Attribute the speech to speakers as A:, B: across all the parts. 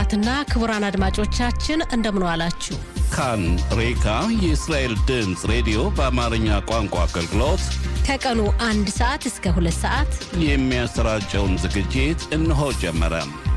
A: ክቡራትና ክቡራን አድማጮቻችን እንደምን ዋላችሁ።
B: ካን ሬካ የእስራኤል ድምፅ ሬዲዮ በአማርኛ ቋንቋ አገልግሎት
A: ከቀኑ አንድ ሰዓት እስከ ሁለት ሰዓት
B: የሚያሰራጨውን ዝግጅት እነሆ ጀመረ።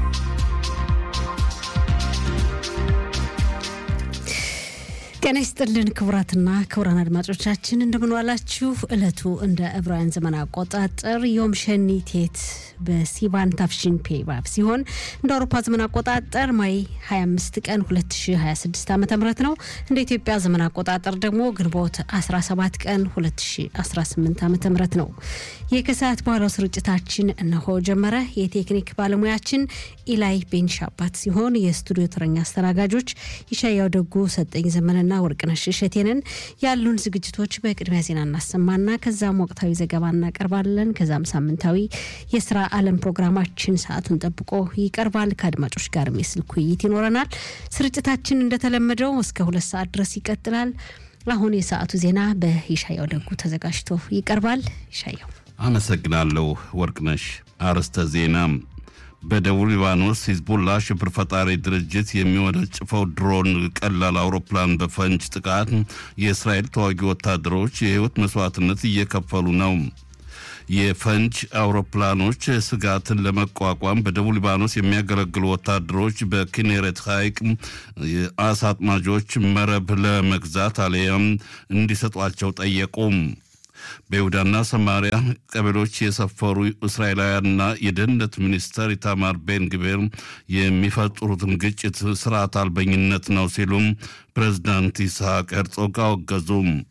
A: ጤና ይስጥልን ክቡራትና ክቡራን አድማጮቻችን እንደምንዋላችሁ። ዕለቱ እንደ ዕብራውያን ዘመን አቆጣጠር ዮም ሸኒ ቴት በሲቫን ታፍሺን ፔባብ ሲሆን እንደ አውሮፓ ዘመን አቆጣጠር ማይ 25 ቀን 2026 ዓ ም ነው። እንደ ኢትዮጵያ ዘመን አቆጣጠር ደግሞ ግንቦት 17 ቀን 2018 ዓ ም ነው። የከሰዓት በኋላው ስርጭታችን እነሆ ጀመረ። የቴክኒክ ባለሙያችን ኢላይ ቤንሻባት ሲሆን የስቱዲዮ ተረኛ አስተናጋጆች ይሻያው ደጉ፣ ሰጠኝ ዘመንና ወርቅነሽ እሸቴንን ያሉን ዝግጅቶች በቅድሚያ ዜና እናሰማና ከዛም ወቅታዊ ዘገባ እናቀርባለን። ከዛም ሳምንታዊ የስራ ዓለም ፕሮግራማችን ሰዓቱን ጠብቆ ይቀርባል። ከአድማጮች ጋርም የስልክ ውይይት ይኖረናል። ስርጭታችን እንደተለመደው እስከ ሁለት ሰዓት ድረስ ይቀጥላል። አሁን የሰዓቱ ዜና በይሻያው ደጉ ተዘጋጅቶ ይቀርባል። ይሻያው
B: አመሰግናለሁ ወርቅነሽ። አርዕስተ ዜና በደቡብ ሊባኖስ ሂዝቡላ ሽብር ፈጣሪ ድርጅት የሚወነጭፈው ድሮን ቀላል አውሮፕላን በፈንጅ ጥቃት የእስራኤል ተዋጊ ወታደሮች የሕይወት መስዋዕትነት እየከፈሉ ነው። የፈንጅ አውሮፕላኖች ስጋትን ለመቋቋም በደቡብ ሊባኖስ የሚያገለግሉ ወታደሮች በኪኔሬት ሐይቅ የአሳ አጥማጆች መረብ ለመግዛት አሊያም እንዲሰጧቸው ጠየቁ። በይሁዳና ሰማሪያ ቀበሌዎች የሰፈሩ እስራኤላውያንና የደህንነት ሚኒስተር ኢታማር ቤን ግቤር የሚፈጥሩትን ግጭት ስርዓት አልበኝነት ነው ሲሉም ፕሬዝዳንት ይስሐቅ ሄርጾግ አወገዙ።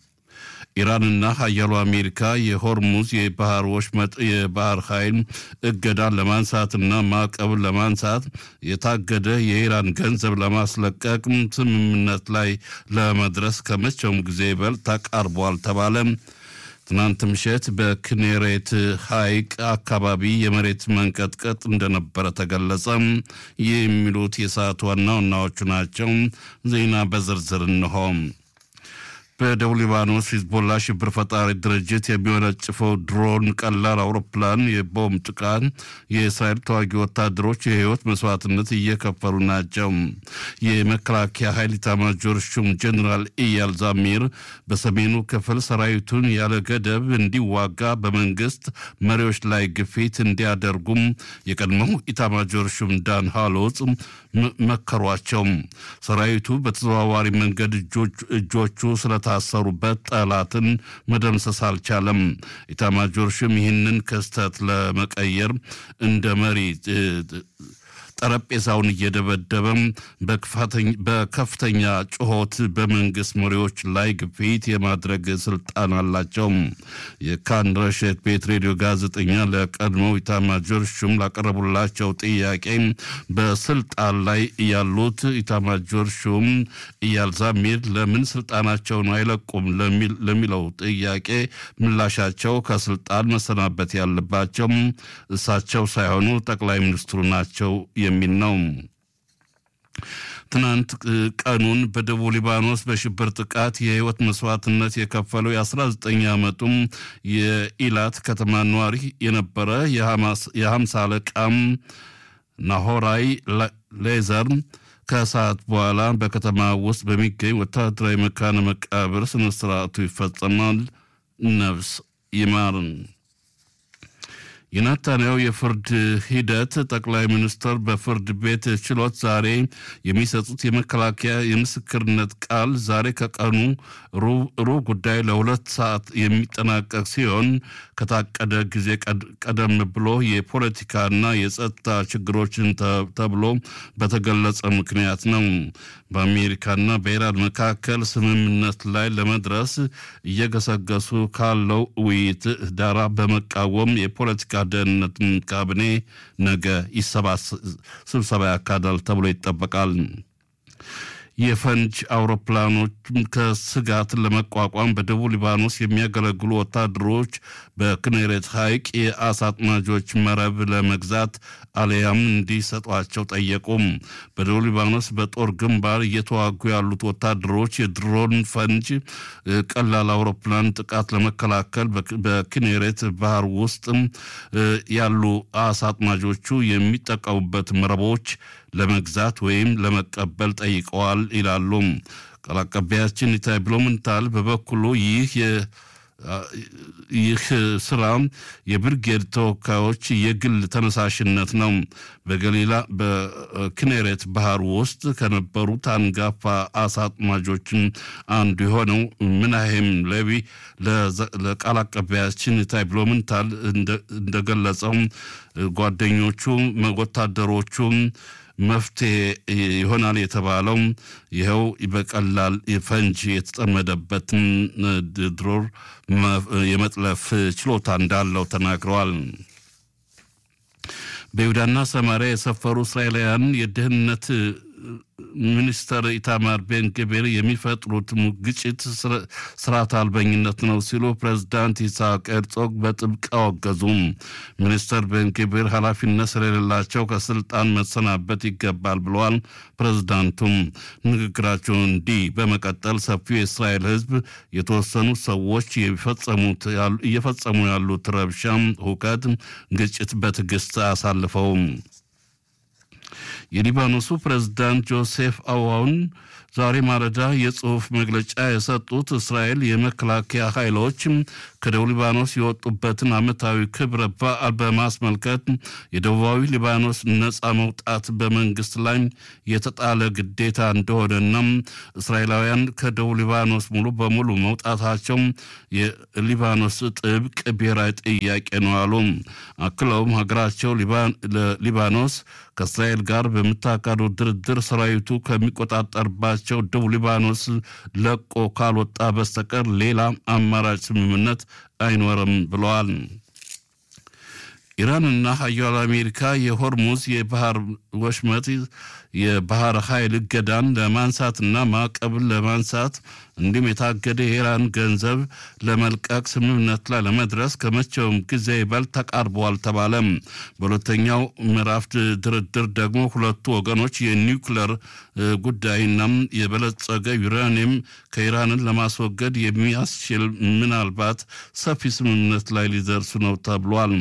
B: ኢራንና ሀያሉ አሜሪካ የሆርሙዝ የባህር ወሽመጥ የባህር ኃይል እገዳን ለማንሳትና ማዕቀብን ለማንሳት የታገደ የኢራን ገንዘብ ለማስለቀቅ ስምምነት ላይ ለመድረስ ከመቼውም ጊዜ ይበልጥ ተቃርቧል ተባለ። ትናንት ምሽት በክኔሬት ሐይቅ አካባቢ የመሬት መንቀጥቀጥ እንደነበረ ተገለጸ። ይህ የሚሉት የሰዓቱ ዋና ዋናዎቹ ናቸው። ዜና በዝርዝር እንሆ። በደቡብ ሊባኖስ ሂዝቦላ ሽብር ፈጣሪ ድርጅት የሚወነጭፈው ድሮን ቀላል አውሮፕላን የቦምብ ጥቃት የእስራኤል ተዋጊ ወታደሮች የህይወት መስዋዕትነት እየከፈሉ ናቸው። የመከላከያ ኃይል ኢታማዦር ሹም ጀኔራል ኢያል ዛሚር በሰሜኑ ክፍል ሰራዊቱን ያለ ገደብ እንዲዋጋ በመንግስት መሪዎች ላይ ግፊት እንዲያደርጉም የቀድሞው ኢታማዦር ሹም ዳን ሃሎጽ መከሯቸው። ሰራዊቱ በተዘዋዋሪ መንገድ እጆቹ ስለታሰሩበት ጠላትን መደምሰስ አልቻለም። ኢታማጆር ሹም ይህንን ክስተት ለመቀየር እንደ መሪ ጠረጴዛውን እየደበደበ በከፍተኛ ጩኸት በመንግስት መሪዎች ላይ ግፊት የማድረግ ስልጣን አላቸው። የካን ረሸት ቤት ሬዲዮ ጋዜጠኛ ለቀድሞው ኢታማጆር ሹም ላቀረቡላቸው ጥያቄ በስልጣን ላይ ያሉት ኢታማጆር ሹም ኢያል ዛሚር ለምን ስልጣናቸውን አይለቁም ለሚለው ጥያቄ ምላሻቸው ከስልጣን መሰናበት ያለባቸው እሳቸው ሳይሆኑ ጠቅላይ ሚኒስትሩ ናቸው የሚል ነው። ትናንት ቀኑን በደቡብ ሊባኖስ በሽብር ጥቃት የህይወት መስዋዕትነት የከፈለው የ19 ዓመቱም የኢላት ከተማ ነዋሪ የነበረ የሀምሳ አለቃም ናሆራይ ሌዘር ከሰዓት በኋላ በከተማ ውስጥ በሚገኝ ወታደራዊ መካነ መቃብር ስነስርዓቱ ይፈጸማል። ነፍስ ይማርን። የናታንያው የፍርድ ሂደት ጠቅላይ ሚኒስትር በፍርድ ቤት ችሎት ዛሬ የሚሰጡት የመከላከያ የምስክርነት ቃል ዛሬ ከቀኑ ሩብ ጉዳይ ለሁለት ሰዓት የሚጠናቀቅ ሲሆን ከታቀደ ጊዜ ቀደም ብሎ የፖለቲካና የጸጥታ ችግሮችን ተብሎ በተገለጸ ምክንያት ነው። በአሜሪካና በኢራን መካከል ስምምነት ላይ ለመድረስ እየገሰገሱ ካለው ውይይት ዳራ በመቃወም የፖለቲካ ደህንነት ካቢኔ ነገ ስብሰባ ያካሂዳል ተብሎ ይጠበቃል። የፈንጅ አውሮፕላኖች ከስጋት ለመቋቋም በደቡብ ሊባኖስ የሚያገለግሉ ወታደሮች በክኔሬት ሐይቅ የአሳ አጥማጆች መረብ ለመግዛት አሊያም እንዲሰጧቸው ጠየቁም። በደቡብ ሊባኖስ በጦር ግንባር እየተዋጉ ያሉት ወታደሮች የድሮን ፈንጅ ቀላል አውሮፕላን ጥቃት ለመከላከል በክኔሬት ባህር ውስጥ ያሉ አሳ አጥማጆቹ የሚጠቀሙበት መረቦች ለመግዛት ወይም ለመቀበል ጠይቀዋል ይላሉ። ቃል አቀባያችን ኢታይ ብሎምንታል በበኩሉ ይህ ይህ ስራ የብርጌድ ተወካዮች የግል ተነሳሽነት ነው። በገሊላ በኪኔሬት ባህር ውስጥ ከነበሩት አንጋፋ አሳ አጥማጆች አንዱ የሆነው ምናሄም ሌዊ ለቃል አቀባያችን ታይ ብሎምንታል እንደገለጸው ጓደኞቹ ወታደሮቹ መፍትሄ ይሆናል የተባለው ይኸው በቀላል ፈንጂ የተጠመደበትን ድሮር የመጥለፍ ችሎታ እንዳለው ተናግረዋል። በይሁዳና ሰማሪያ የሰፈሩ እስራኤላውያን የደህንነት ሚኒስተር ኢታማር ቤን ግቤር የሚፈጥሩት ግጭት ስርዓት አልበኝነት ነው ሲሉ ፕሬዝዳንት ይስሐቅ ሄርዞግ በጥብቅ አወገዙም። ሚኒስተር ቤን ግቤር ኃላፊነት ስለሌላቸው ከስልጣን መሰናበት ይገባል ብለዋል። ፕሬዝዳንቱም ንግግራቸውን እንዲህ በመቀጠል ሰፊው የእስራኤል ሕዝብ የተወሰኑ ሰዎች እየፈጸሙ ያሉት ረብሻም፣ ሁከት፣ ግጭት በትዕግስት አሳልፈውም የሊባኖሱ ፕሬዝዳንት ጆሴፍ አዋውን ዛሬ ማለዳ የጽሑፍ መግለጫ የሰጡት እስራኤል የመከላከያ ኃይሎች ከደቡብ ሊባኖስ የወጡበትን ዓመታዊ ክብረ በዓል በማስመልከት የደቡባዊ ሊባኖስ ነፃ መውጣት በመንግስት ላይ የተጣለ ግዴታ እንደሆነና እስራኤላውያን ከደቡብ ሊባኖስ ሙሉ በሙሉ መውጣታቸው የሊባኖስ ጥብቅ ብሔራዊ ጥያቄ ነው አሉ። አክለውም ሀገራቸው ሊባኖስ ከእስራኤል ጋር በምታካሄደው ድርድር ሰራዊቱ ከሚቆጣጠርባቸው ደቡብ ሊባኖስ ለቆ ካልወጣ በስተቀር ሌላ አማራጭ ስምምነት አይኖርም ብለዋል። ኢራንና ሀያሉ አሜሪካ የሆርሙዝ የባህር ወሽመጥ የባህር ኃይል እገዳን ለማንሳትና ማዕቀብን ለማንሳት እንዲሁም የታገደ የኢራን ገንዘብ ለመልቀቅ ስምምነት ላይ ለመድረስ ከመቼውም ጊዜ ይበልጥ ተቃርበዋል ተባለም። በሁለተኛው ምዕራፍ ድርድር ደግሞ ሁለቱ ወገኖች የኒውክለር ጉዳይና የበለጸገ ዩራኒየም ከኢራንን ለማስወገድ የሚያስችል ምናልባት ሰፊ ስምምነት ላይ ሊደርሱ ነው ተብሏል።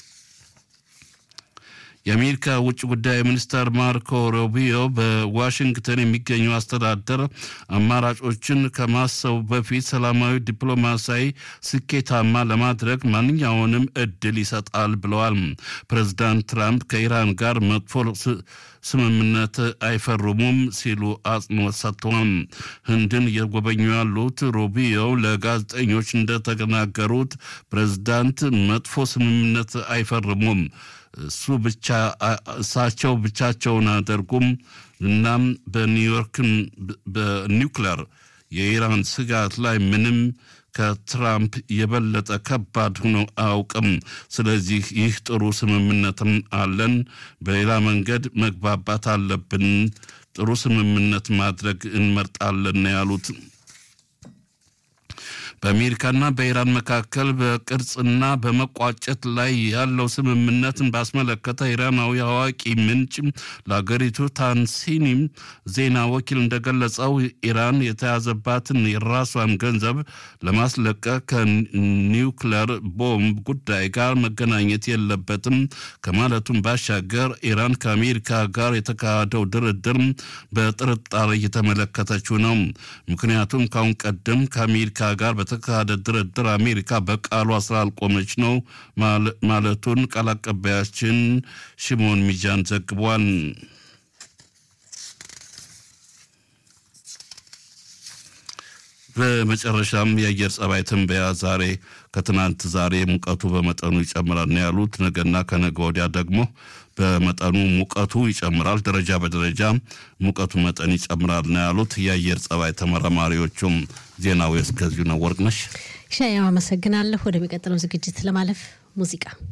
B: የአሜሪካ ውጭ ጉዳይ ሚኒስተር ማርኮ ሩቢዮ በዋሽንግተን የሚገኘው አስተዳደር አማራጮችን ከማሰቡ በፊት ሰላማዊ ዲፕሎማሲያዊ ስኬታማ ለማድረግ ማንኛውንም እድል ይሰጣል ብለዋል። ፕሬዚዳንት ትራምፕ ከኢራን ጋር መጥፎ ስምምነት አይፈርሙም ሲሉ አጽንኦት ሰጥተዋል። ህንድን እየጎበኙ ያሉት ሩቢዮ ለጋዜጠኞች እንደተናገሩት ፕሬዚዳንት መጥፎ ስምምነት አይፈርሙም እሱ ብቻ እሳቸው ብቻቸውን አያደርጉም። እናም በኒውዮርክን በኒውክለር የኢራን ስጋት ላይ ምንም ከትራምፕ የበለጠ ከባድ ሆኖ አያውቅም። ስለዚህ ይህ ጥሩ ስምምነትም አለን። በሌላ መንገድ መግባባት አለብን። ጥሩ ስምምነት ማድረግ እንመርጣለን ያሉት በአሜሪካና በኢራን መካከል በቅርጽና በመቋጨት ላይ ያለው ስምምነትን ባስመለከተ ኢራናዊ አዋቂ ምንጭ ለአገሪቱ ታንሲኒም ዜና ወኪል እንደገለጸው ኢራን የተያዘባትን የራሷን ገንዘብ ለማስለቀቅ ከኒውክለር ቦምብ ጉዳይ ጋር መገናኘት የለበትም ከማለቱም ባሻገር ኢራን ከአሜሪካ ጋር የተካሄደው ድርድር በጥርጣሬ እየተመለከተችው ነው። ምክንያቱም ካሁን ቀደም ከአሜሪካ ጋር በተካሄደ ድርድር አሜሪካ በቃሏ ስላልቆመች ነው ማለቱን ቃል አቀባያችን ሽሞን ሚጃን ዘግቧል። በመጨረሻም የአየር ጸባይ ትንበያ ዛሬ ከትናንት ዛሬ ሙቀቱ በመጠኑ ይጨምራል ነው ያሉት። ነገና ከነገ ወዲያ ደግሞ በመጠኑ ሙቀቱ ይጨምራል፣ ደረጃ በደረጃ ሙቀቱ መጠን ይጨምራል ነው ያሉት የአየር ጸባይ ተመራማሪዎቹም። ዜናው እስከዚሁ ነው። ወርቅነሽ
A: ሻያው አመሰግናለሁ። ወደሚቀጥለው ዝግጅት ለማለፍ ሙዚቃ